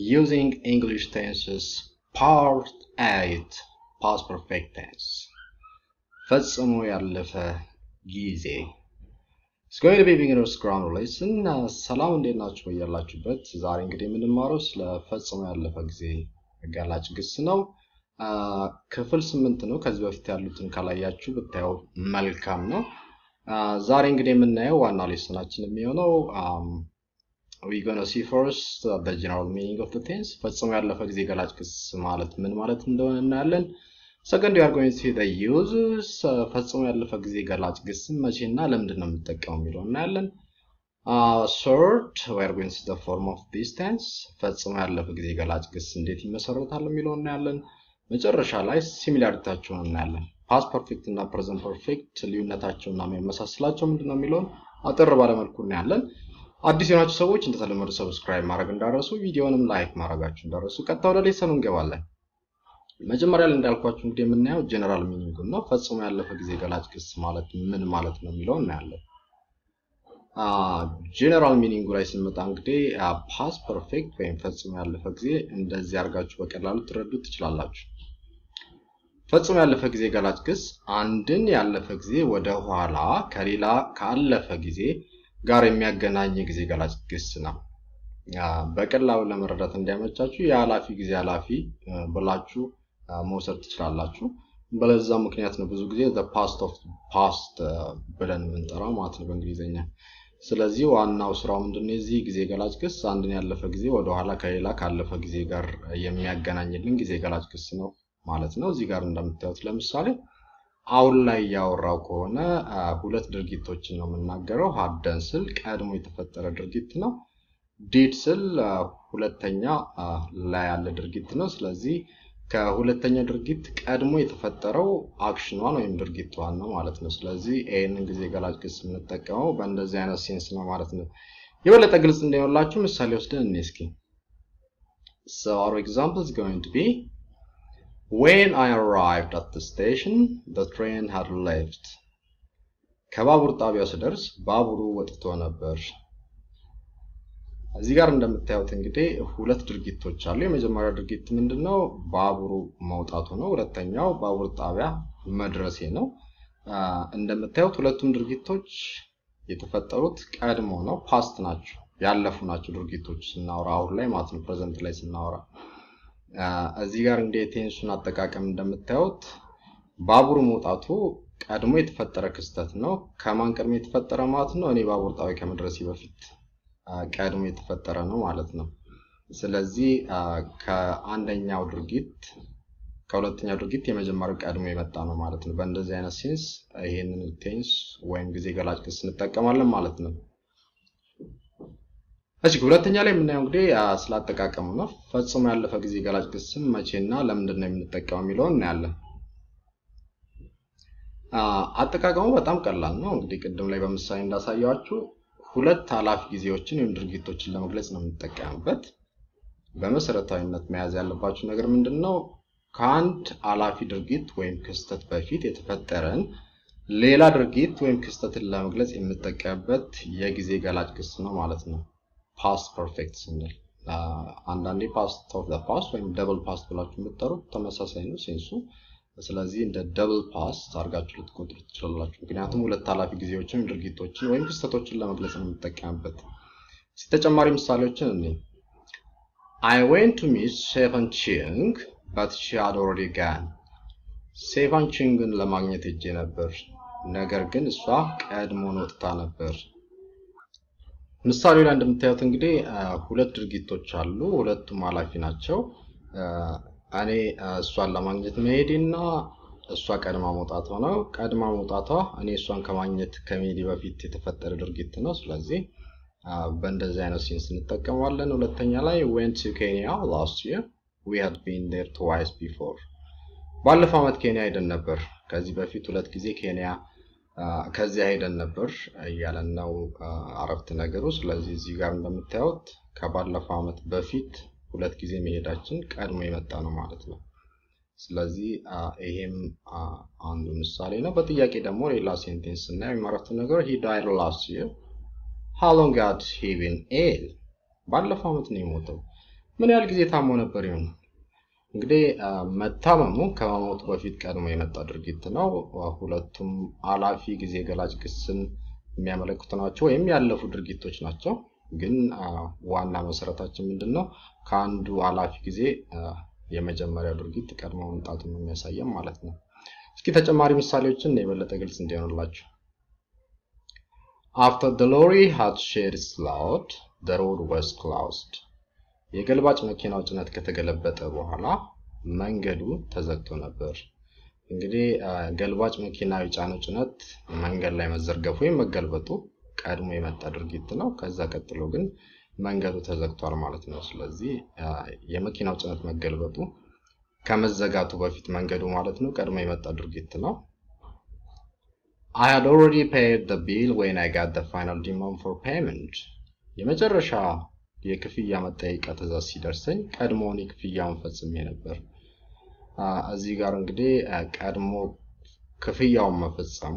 using English tenses part 8 past perfect tense ፈጽሞ ያለፈ ጊዜ It's going to be beginner's grammar lesson. ሰላም እንዴት ናችሁ በያላችሁበት? ዛሬ እንግዲህ የምንማረው ስለ ፈጽሞ ያለፈ ጊዜ አጋላጭ ግስ ነው። ክፍል ስምንት ነው። ከዚህ በፊት ያሉትን ካላያችሁ ብታየው መልካም ነው። ዛሬ እንግዲህ የምናየው ዋና ሌሰናችን የሚሆነው we gonna see first uh, the general meaning of the tense ፈጽሞ ያለፈ ጊዜ ገላጭ ግስ ማለት ምን ማለት እንደሆነ እናያለን። ሰከንድ we are going to see the uses uh, ፈጽሞ ያለፈ ጊዜ ገላጭ ግስ መቼና ለምንድን ነው የምንጠቀመው የሚለው እናያለን። Uh, third, we are going to see the form of this tense ፈጽሞ ያለፈ ጊዜ ገላጭ ግስ እንዴት ይመሰረታል የሚለው እናያለን። መጨረሻ ላይ ሲሚላሪታቸውን እናያለን። ፓስት ፐርፌክት እና ፕሬዘንት ፐርፌክት ልዩነታቸውና የሚመሳስላቸው ምንድን ነው የሚለውን አጠር ባለመልኩ እናያለን። አዲስ የሆናችሁ ሰዎች እንደተለመዱ ሰብስክራይብ ማድረግ እንዳረሱ፣ ቪዲዮንም ላይክ ማድረጋችሁ እንዳረሱ። ቀጥታ ወደ ሌሰኑ እንገባለን። መጀመሪያ ላይ እንዳልኳችሁ እንግዲህ የምናየው ጀነራል ሚኒንጉን ነው። ፈጽሞ ያለፈ ጊዜ ገላጭ ግስ ማለት ምን ማለት ነው የሚለው እናያለን። ጀነራል ሚኒንጉ ላይ ስንመጣ እንግዲህ ፓስት ፐርፌክት ወይም ፈጽሞ ያለፈ ጊዜ እንደዚህ አድርጋችሁ በቀላሉ ትረዱት ትችላላችሁ። ፈጽሞ ያለፈ ጊዜ ገላጭ ግስ አንድን ያለፈ ጊዜ ወደ ኋላ ከሌላ ካለፈ ጊዜ ጋር የሚያገናኝ ጊዜ ገላጭ ግስ ነው። በቀላሉ ለመረዳት እንዲያመቻችሁ የኃላፊ ጊዜ ኃላፊ ብላችሁ መውሰድ ትችላላችሁ። በለዛ ምክንያት ነው ብዙ ጊዜ ፓስት ኦፍ ፓስት ብለን የምንጠራው ማለት ነው በእንግሊዝኛ። ስለዚህ ዋናው ስራው ምንድነው? የዚህ ጊዜ ገላጭ ግስ አንድን ያለፈ ጊዜ ወደኋላ ከሌላ ካለፈ ጊዜ ጋር የሚያገናኝልን ጊዜ ገላጭ ግስ ነው ማለት ነው። እዚህ ጋር እንደምታዩት ለምሳሌ አሁን ላይ እያወራው ከሆነ ሁለት ድርጊቶችን ነው የምናገረው። ሀደን ስል ቀድሞ የተፈጠረ ድርጊት ነው። ዲድ ስል ሁለተኛ ላይ ያለ ድርጊት ነው። ስለዚህ ከሁለተኛ ድርጊት ቀድሞ የተፈጠረው አክሽኗን ወይም ድርጊቷን ነው ማለት ነው። ስለዚህ ይህንን ጊዜ ገላጭ ግስ የምንጠቀመው በእንደዚህ አይነት ሴንስ ነው ማለት ነው። የበለጠ ግልጽ እንዲሆንላችሁ ምሳሌ ወስደን እኔ እስኪ So our example is going to be When I arrived at the station, the train had left. ከባቡር ጣቢያው ስደርስ ባቡሩ ወጥቶ ነበር። እዚህ ጋር እንደምታዩት እንግዲህ ሁለት ድርጊቶች አሉ። የመጀመሪያው ድርጊት ምንድን ነው? ባቡሩ መውጣቱ ነው። ሁለተኛው ባቡር ጣቢያ መድረሴ ነው። እንደምታዩት ሁለቱም ድርጊቶች የተፈጠሩት ቀድሞ ነው፣ ፓስት ናቸው፣ ያለፉ ናቸው ድርጊቶች ስናወራ አሁን ላይ ማለት ነው፣ ፕሬዘንት ላይ ስናወራ እዚህ ጋር እንደ ቴንሱን አጠቃቀም እንደምታዩት ባቡሩ መውጣቱ ቀድሞ የተፈጠረ ክስተት ነው። ከማን ቀድሞ የተፈጠረ ማለት ነው? እኔ ባቡር ጣቢያ ከመድረሴ በፊት ቀድሞ የተፈጠረ ነው ማለት ነው። ስለዚህ ከአንደኛው ድርጊት ከሁለተኛው ድርጊት የመጀመሪያው ቀድሞ የመጣ ነው ማለት ነው። በእንደዚህ አይነት ሴንስ ይሄንን ቴንስ ወይም ጊዜ ገላጭ ክስ እንጠቀማለን ማለት ነው። እሺ ሁለተኛ ላይ የምናየው እንግዲህ ስላጠቃቀሙ ነው። ፈጽሞ ያለፈ ጊዜ ገላጭ ግስም መቼና ለምንድን ነው የምንጠቀመው የሚለውን እናያለን። አጠቃቀሙ በጣም ቀላል ነው። እንግዲህ ቅድም ላይ በምሳሌ እንዳሳያችሁ ሁለት ኃላፊ ጊዜዎችን ወይም ድርጊቶችን ለመግለጽ ነው የምንጠቀምበት። በመሰረታዊነት መያዝ ያለባችሁ ነገር ምንድን ነው? ከአንድ ኃላፊ ድርጊት ወይም ክስተት በፊት የተፈጠረን ሌላ ድርጊት ወይም ክስተትን ለመግለጽ የምንጠቀምበት የጊዜ ገላጭ ግስ ነው ማለት ነው። ፓስት ፐርፌክት ስንል አንዳንዴ ፓስት ኦፍ ፓስት ወይም ደብል ፓስት ብላችሁ የምትጠሩት ተመሳሳይ ነው ሴንሱ። ስለዚህ እንደ ደብል ፓስት አድርጋችሁ ልትቆጥሩ ትችላላችሁ። ምክንያቱም ሁለት ኃላፊ ጊዜዎችን ድርጊቶችን ወይም ክስተቶችን ለመግለጽ ነው የምንጠቀምበት። ተጨማሪ ምሳሌዎችን እኔ አይ ዌንት ቱ ሚት ሴፈን ቺንግ በት ሺ ሃድ ኦልሬዲ ጋን ሴፋን ቺንግን ለማግኘት ሄጄ ነበር፣ ነገር ግን እሷ ቀድሞን ወጥታ ነበር። ምሳሌው ላይ እንደምታዩት እንግዲህ ሁለት ድርጊቶች አሉ። ሁለቱም ኃላፊ ናቸው። እኔ እሷን ለማግኘት መሄዴና እሷ ቀድማ መውጣቷ ነው። ቀድማ መውጣቷ እኔ እሷን ከማግኘት ከመሄዴ በፊት የተፈጠረ ድርጊት ነው። ስለዚህ በእንደዚህ አይነት ሴንስ እንጠቀመዋለን። ሁለተኛ ላይ ዌንት ቱ ኬንያ ላስት ይር ዊ ሃድ ቢን ዴር ትዋይስ ቢፎር ባለፈው ዓመት ኬንያ ሄደን ነበር። ከዚህ በፊት ሁለት ጊዜ ኬንያ ከዚያ ሄደን ነበር እያለን ነው አረፍተ ነገሩ። ስለዚህ እዚህ ጋር እንደምታዩት ከባለፈው ዓመት በፊት ሁለት ጊዜ መሄዳችን ቀድሞ የመጣ ነው ማለት ነው። ስለዚህ ይሄም አንዱ ምሳሌ ነው። በጥያቄ ደግሞ ሌላ ሴንቴንስ ስናየው የሚመረቱ ነገር ሂ ዳይድ ላስት ይር ሃው ሎንግ ሃድ ሂ ቢን ኢል ባለፈው ዓመት ነው የሞተው። ምን ያህል ጊዜ ታሞ ነበር ይሆን? እንግዲህ መታመሙ ከመሞቱ በፊት ቀድሞ የመጣ ድርጊት ነው። ሁለቱም አላፊ ጊዜ ገላጭ ግስን የሚያመለክቱ ናቸው ወይም ያለፉ ድርጊቶች ናቸው። ግን ዋና መሰረታችን ምንድን ነው? ከአንዱ አላፊ ጊዜ የመጀመሪያው ድርጊት ቀድሞ መምጣቱን የሚያሳየም ማለት ነው። እስኪ ተጨማሪ ምሳሌዎችን የበለጠ ግልጽ እንዲሆንላችሁ After the lorry had shed its load, the road was closed. የገልባጭ መኪናው ጭነት ከተገለበጠ በኋላ መንገዱ ተዘግቶ ነበር። እንግዲህ ገልባጭ መኪና የጫነው ጭነት መንገድ ላይ መዘርገፉ ወይም መገልበጡ ቀድሞ የመጣ ድርጊት ነው። ከዛ ቀጥሎ ግን መንገዱ ተዘግቷል ማለት ነው። ስለዚህ የመኪናው ጭነት መገልበጡ ከመዘጋቱ በፊት መንገዱ ማለት ነው ቀድሞ የመጣ ድርጊት ነው። I had already paid the bill when I got the final demand for payment. የመጨረሻ የክፍያ መጠየቂያ ትዕዛዝ ሲደርሰኝ ቀድሞውን የክፍያውን ፈጽሜ ነበር። እዚህ ጋር እንግዲህ ቀድሞ ክፍያውን መፈጸሙ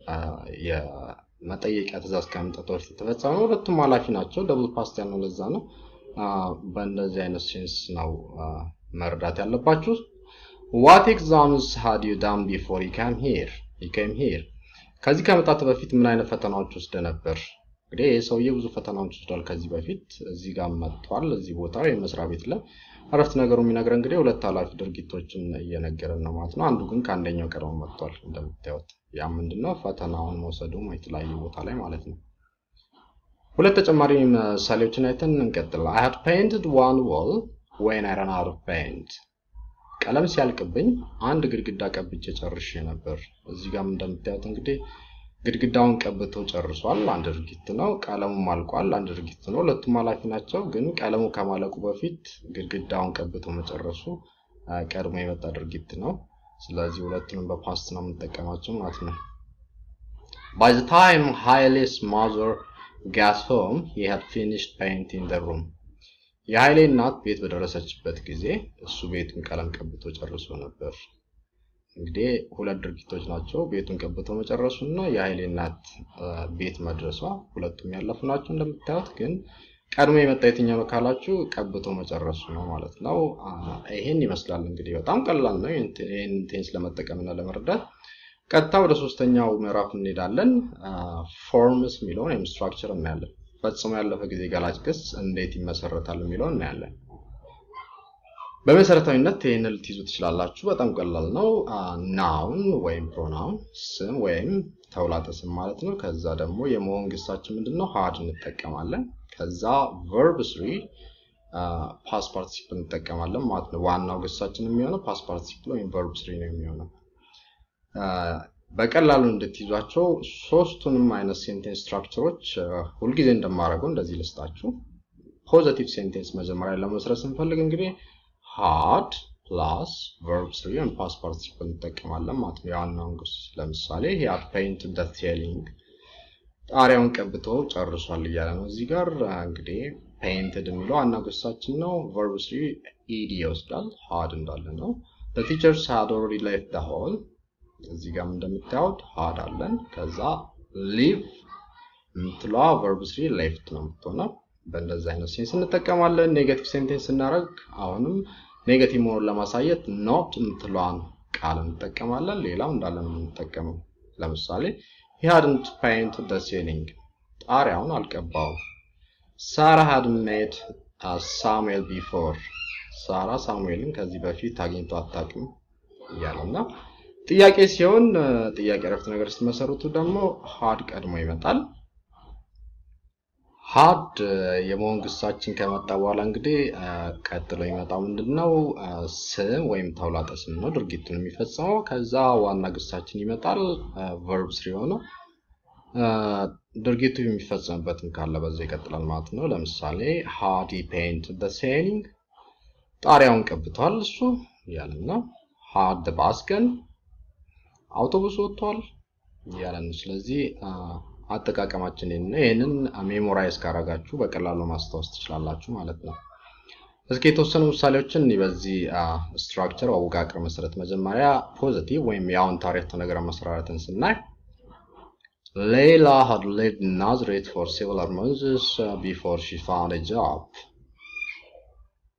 የመጠየቂያ ትዕዛዝ ከመምጣቱ በፊት የተፈጸመ ሁለቱም ኃላፊ ናቸው። ደብል ፓስት ያልነው ለዛ ነው። በእንደዚህ አይነት ሴንስ ነው መረዳት ያለባችሁ። ዋት ኤግዛምስ ሃድ ዩ ዳን ቢፎር ዩ ካም ሂር ዩ ካም ሂር ከዚህ ከመጣት በፊት ምን አይነት ፈተናዎች ወስደ ነበር? እንግዲህ ይህ ሰውዬ ብዙ ፈተናዎች ወስዷል ከዚህ በፊት እዚህ ጋር መጥቷል። እዚህ ቦታ ወይም መስሪያ ቤት ላይ እረፍት ነገሩ የሚነግረን እንግዲህ ሁለት ኃላፊ ድርጊቶችን እየነገረን ነው ማለት ነው። አንዱ ግን ከአንደኛው ቀድሞ መጥቷል እንደምታዩት። ያ ምንድነው ፈተናውን መውሰዱ የተለያየ ቦታ ላይ ማለት ነው። ሁለት ተጨማሪ ምሳሌዎችን አይተን እንቀጥል። I had painted one wall when I ran out of paint. ቀለም ሲያልቅብኝ አንድ ግድግዳ ቀብቼ ጨርሼ ነበር። እዚህ ጋር እንደምታዩት እንግዲህ ግድግዳውን ቀብቶ ጨርሷል፣ አንድ ድርጊት ነው። ቀለሙም አልቋል፣ አንድ ድርጊት ነው። ሁለቱም ኃላፊ ናቸው። ግን ቀለሙ ከማለቁ በፊት ግድግዳውን ቀብቶ መጨረሱ ቀድሞ የመጣ ድርጊት ነው። ስለዚህ ሁለቱንም በፓስት ነው የምንጠቀማቸው ማለት ነው። By the time Haile's mother got home, he had finished painting the room. የኃይሌ እናት ቤት በደረሰችበት ጊዜ እሱ ቤቱን ቀለም ቀብቶ ጨርሶ ነበር። እንግዲህ ሁለት ድርጊቶች ናቸው። ቤቱን ቀብቶ መጨረሱ እና የኃይሌ እናት ቤት መድረሷ ሁለቱም ያለፉ ናቸው እንደምታዩት። ግን ቀድሞ የመጣ የትኛው ነው ካላችሁ ቀብቶ መጨረሱ ነው ማለት ነው። ይሄን ይመስላል እንግዲህ በጣም ቀላል ነው ይህን ቴንስ ለመጠቀም እና ለመረዳት። ቀጥታ ወደ ሶስተኛው ምዕራፍ እንሄዳለን። ፎርምስ የሚለውን ወይም ስትራክቸር እናያለን። ፈጽሞ ያለፈ ጊዜ ገላጭ ክስ እንዴት ይመሰረታል የሚለውን እናያለን። በመሰረታዊነት ይህን ልትይዙ ትችላላችሁ። በጣም ቀላል ነው። ናውን ወይም ፕሮናውን ስም ወይም ተውላጠ ስም ማለት ነው። ከዛ ደግሞ የመሆን ግሳችን ምንድን ነው? ሀድ እንጠቀማለን። ከዛ ቨርብ ስሪ ፓስ ፓርቲሲፕል እንጠቀማለን ማለት ነው። ዋናው ግሳችን የሚሆነው ፓስ ፓርቲሲፕል ወይም ቨርብ ስሪ ነው የሚሆነው። በቀላሉ እንድትይዟቸው ሶስቱንም አይነት ሴንቴንስ ስትራክቸሮች ሁልጊዜ እንደማደርገው እንደዚህ ልስጣችሁ። ፖዘቲቭ ሴንቴንስ መጀመሪያ ለመስረት ስንፈልግ እንግዲህ ሃድ ፕላስ ቨርብ ስሪ ወይም ፓስት ፓርቲሲፕል እንጠቀማለን ማለት ነው። የዋናውን ግስ ለምሳሌ ሂ ሃድ ፔይንትድ ዘ ሴሊንግ ጣሪያውን ቀብቶ ጨርሷል እያለ ነው። እዚህ ጋር እንግዲህ ፔይንትድ የሚለው ዋና ግሳችን ነው። ቨርብ ስሪ ኢዲ ይወስዳል። ሃድ እንዳለ ነው። the teachers had already left the hall እዚህ ጋር እንደምታዩት ሃድ አለን። ከዛ ሊቭ የምትለዋ ቨርብ ስሪ ሌፍት ነው የምትሆነው። በእንደዚህ አይነት ሴንስ እንጠቀማለን። ኔጋቲቭ ሴንቴንስ ስናደርግ አሁንም ኔጋቲቭ መሆኑን ለማሳየት ኖት የምትለዋን ቃል እንጠቀማለን። ሌላው እንዳለ ነው የምንጠቀመው። ለምሳሌ he hadn't painted the ceiling ጣሪያውን አልቀባውም። ሳራ had met ሳሙኤል ቢፎር ሳራ ሳሙኤልን ከዚህ በፊት አግኝቶ አታውቅም እያለና ጥያቄ ሲሆን ጥያቄ ረፍት ነገር ስትመሰርቱ ደግሞ ሃድ ቀድሞ ይመጣል። ሃድ የመሆን ግሳችን ከመጣ በኋላ እንግዲህ ቀጥሎ የሚመጣው ምንድን ነው? ስም ወይም ተውላጠ ስም ነው ድርጊቱን የሚፈጽመው። ከዛ ዋና ግሳችን ይመጣል ቨርብ ስሪ ሆነው ድርጊቱ የሚፈጸምበትም ካለ በዛ ይቀጥላል ማለት ነው። ለምሳሌ ሃድ ፔንት ደ ሴሊንግ ጣሪያውን ቀብቷል እሱ እያለን ነው። ሃድ ባስገን አውቶቡስ ወጥቷል እያለን ነው። ስለዚህ አጠቃቀማችን ነው። ይህንን ሜሞራይዝ ካረጋችሁ በቀላሉ ማስታወስ ትችላላችሁ ማለት ነው። እስኪ የተወሰኑ ምሳሌዎችን በዚህ ስትራክቸር አወቃቀር መሰረት መጀመሪያ ፖዚቲቭ ወይም የአዎንታዊ ዓረፍተ ነገር መሰራረትን ስናይ ሌላ had lived in Nazareth for several months before she found a job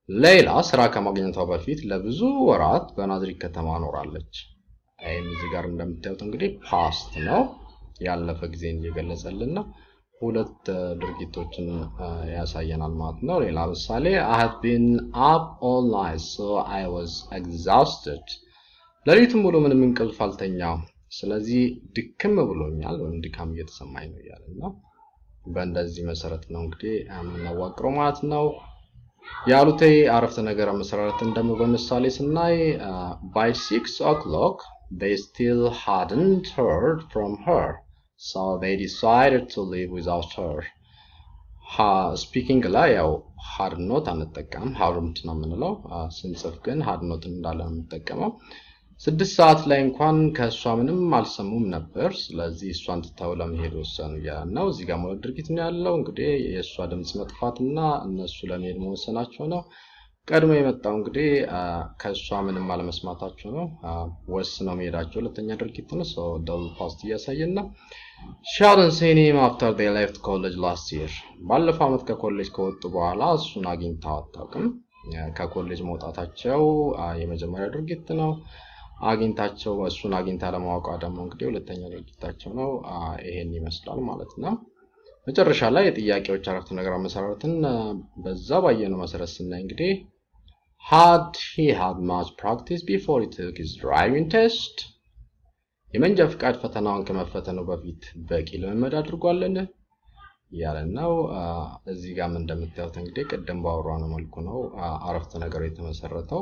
ሌላ ስራ ከማግኘቷ በፊት ለብዙ ወራት በናዝሪት ከተማ ኖራለች። ይህም እዚህ ጋር እንደምታዩት እንግዲህ ፓስት ነው፣ ያለፈ ጊዜን እየገለጸልን ነው። ሁለት ድርጊቶችን ያሳየናል ማለት ነው። ሌላ ምሳሌ I have been up all night so I was exhausted ሌሊቱን ሙሉ ምንም እንቅልፍ አልተኛም፣ ስለዚህ ድክም ብሎኛል ወይም ድካም እየተሰማኝ ነው እያለ ነው። በእንደዚህ መሰረት ነው እንግዲህ የምናዋቅረው ማለት ነው። ያሉት አረፍተ ነገር መሰረትን ደግሞ በምሳሌ ስናይ by six o'clock they still hadn't heard from her so they decided to live without her ስፒኪንግ ላይ ያው ሀድ ኖት አንጠቀም ሀርምት ነው የምንለው ስንጽፍ ግን ሀድ ኖት እንዳለ ነው የምንጠቀመው ስድስት ሰዓት ላይ እንኳን ከእሷ ምንም አልሰሙም ነበር ስለዚህ እሷን ትተው ለመሄድ ወሰኑ እያለ ነው እዚህ ጋር ማለት ድርጊት ነው ያለው እንግዲህ የእሷ ድምፅ መጥፋትና እነሱ ለመሄድ መወሰናቸው ነው ቀድሞ የመጣው እንግዲህ ከእሷ ምንም አለመስማታቸው ነው ወስነው መሄዳቸው ሁለተኛ ድርጊት ነው ሰው ደብል ፓስት እያሳየን ነው ሻርን ሴኒም አፍተር ዴይ ሌፍት ኮሌጅ ላስት ይር ባለፈው ዓመት ከኮሌጅ ከወጡ በኋላ እሱን አግኝታው አታውቅም ከኮሌጅ መውጣታቸው የመጀመሪያ ድርጊት ነው አግኝታቸው እሱን አግኝታ ለማወቋ ደግሞ እንግዲህ ሁለተኛ ድርጊታቸው ነው ይሄን ይመስላል ማለት ነው መጨረሻ ላይ የጥያቄዎች አረፍተ ነገር መሰረትን በዛ ባየነው መሰረት ስናይ እንግዲህ had he had much practice before he took his driving test የመንጃ ፍቃድ ፈተናውን ከመፈተኑ በፊት በቂ ልምምድ አድርጓልን እያለ ነው እዚህ ጋም እንደምታዩት እንግዲህ ቅድም ባወራነው መልኩ ነው አረፍተ ነገሩ የተመሰረተው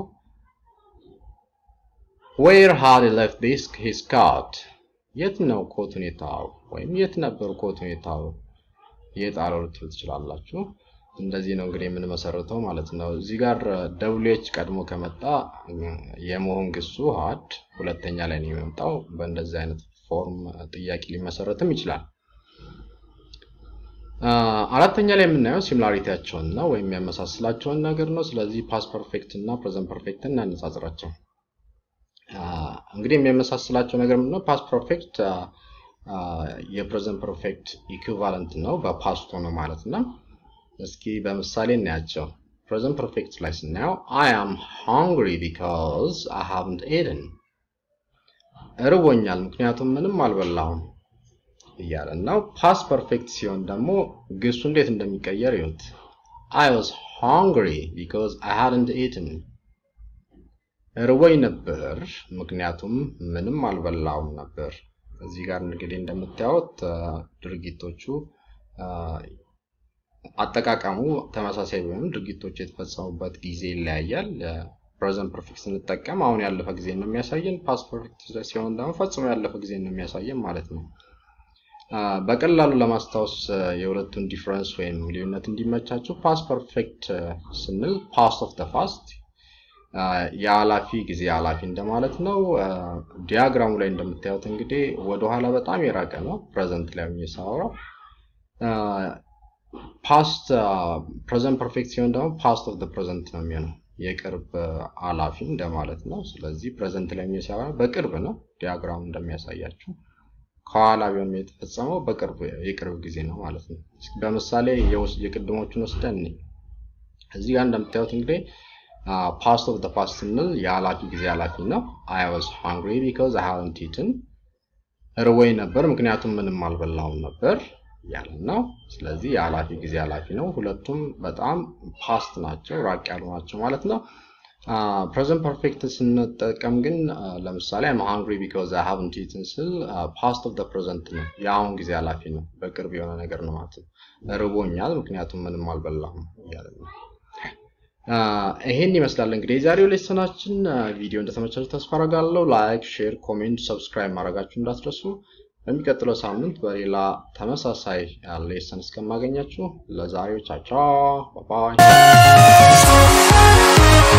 where had he left this his coat የት ነው ኮት ሁኔታው ወይም የት ነበር ኮት ሁኔታው የጣለው ልትሉ ትችላላችሁ እንደዚህ ነው እንግዲህ የምንመሰርተው ማለት ነው እዚህ ጋር ደብሊች ቀድሞ ከመጣ የመሆን ግሱ ሀድ ሁለተኛ ላይ ነው የሚመጣው በእንደዚህ አይነት ፎርም ጥያቄ ሊመሰረትም ይችላል አራተኛ ላይ የምናየው ሲሚላሪቲያቸውን ነው ወይም የሚያመሳስላቸውን ነገር ነው ስለዚህ ፓስ ፐርፌክት እና ፕሬዘንት ፐርፌክት እናነጻጽራቸው እንግዲህ የሚያመሳስላቸው ነገር ምንድነው ፓስ ፐርፌክት የፕሬዘንት ፐርፌክት ኢኩቫለንት ነው በፓስቶ ነው ማለት ነው እስኪ በምሳሌ እናያቸው ፕሬዘንት ፐርፌክት ላይ ስናየው አይ አም ሃንግሪ ቢካዝ አይ ሃቭንት ኤደን እርቦኛል ምክንያቱም ምንም አልበላሁም እያለ ነው ፓስ ፐርፌክት ሲሆን ደግሞ ግሱ እንዴት እንደሚቀየር ይሁት አይ ዋዝ ሃንግሪ ቢካዝ አይ ሃድንት ኤትን እርቦኝ ነበር ምክንያቱም ምንም አልበላውም ነበር እዚህ ጋር እንግዲህ እንደምታዩት ድርጊቶቹ አጠቃቀሙ ተመሳሳይ ቢሆንም ድርጊቶቹ የተፈጸሙበት ጊዜ ይለያያል ፕሬዘንት ፐርፌክት ስንጠቀም አሁን ያለፈ ጊዜ ነው የሚያሳየን ፓስ ፐርፌክት ሲሆን ደግሞ ፈጽሞ ያለፈ ጊዜ ነው የሚያሳየን ማለት ነው በቀላሉ ለማስታወስ የሁለቱን ዲፍረንስ ወይም ልዩነት እንዲመቻችሁ ፓስ ፐርፌክት ስንል ፓስት ኦፍ ደ ፋስት የኃላፊ ጊዜ ኃላፊ እንደማለት ነው ዲያግራሙ ላይ እንደምታዩት እንግዲህ ወደኋላ በጣም የራቀ ነው ፕሬዘንት ላይ የሚሳወራው ፓስት ፕሬዘንት ፐርፌክት ሲሆን ደግሞ ፓስት ኦፍ ፕሬዘንት ነው የሚሆነው የቅርብ ኃላፊ እንደማለት ነው ስለዚህ ፕሬዘንት ላይ የሚሰራ በቅርብ ነው ዲያግራሙ እንደሚያሳያችሁ ከኋላ ቢሆን የተፈጸመው በቅርብ የቅርብ ጊዜ ነው ማለት ነው በምሳሌ የቅድሞቹን ወስደን እዚህ ጋር እንደምታዩት እንግዲህ ፓስት ኦፍ ፓስት ስንል የኃላፊ ጊዜ ኃላፊ ነው አይ ዋዝ ሃንግሪ ቢካዝ አይ ሃቭንት ኢትን እርቦኝ ነበር ምክንያቱም ምንም አልበላውም ነበር ያለ ነው ስለዚህ የኃላፊ ጊዜ ኃላፊ ነው ሁለቱም በጣም ፓስት ናቸው ራቅ ያሉ ናቸው ማለት ነው ፕሬዘንት ፐርፌክት ስንጠቀም ግን ለምሳሌ አም ሃንግሪ ቢካዝ አይ ሃቭንት ኢትን ስል ፓስት ኦፍ ፕሬዘንት ነው የአሁን ጊዜ ኃላፊ ነው በቅርብ የሆነ ነገር ነው ማለት ነው ርቦኛል ምክንያቱም ምንም አልበላሁም እያለ ነው ይሄን ይመስላል እንግዲህ የዛሬው ሌሰናችን ቪዲዮ እንደተመቻችሁ ተስፋ አረጋለሁ ላይክ ሼር ኮሜንት ሰብስክራይብ ማድረጋችሁ እንዳትረሱ በሚቀጥለው ሳምንት በሌላ ተመሳሳይ ሌሰን እስከማገኛችሁ ለዛሬው ቻቻ ባባይ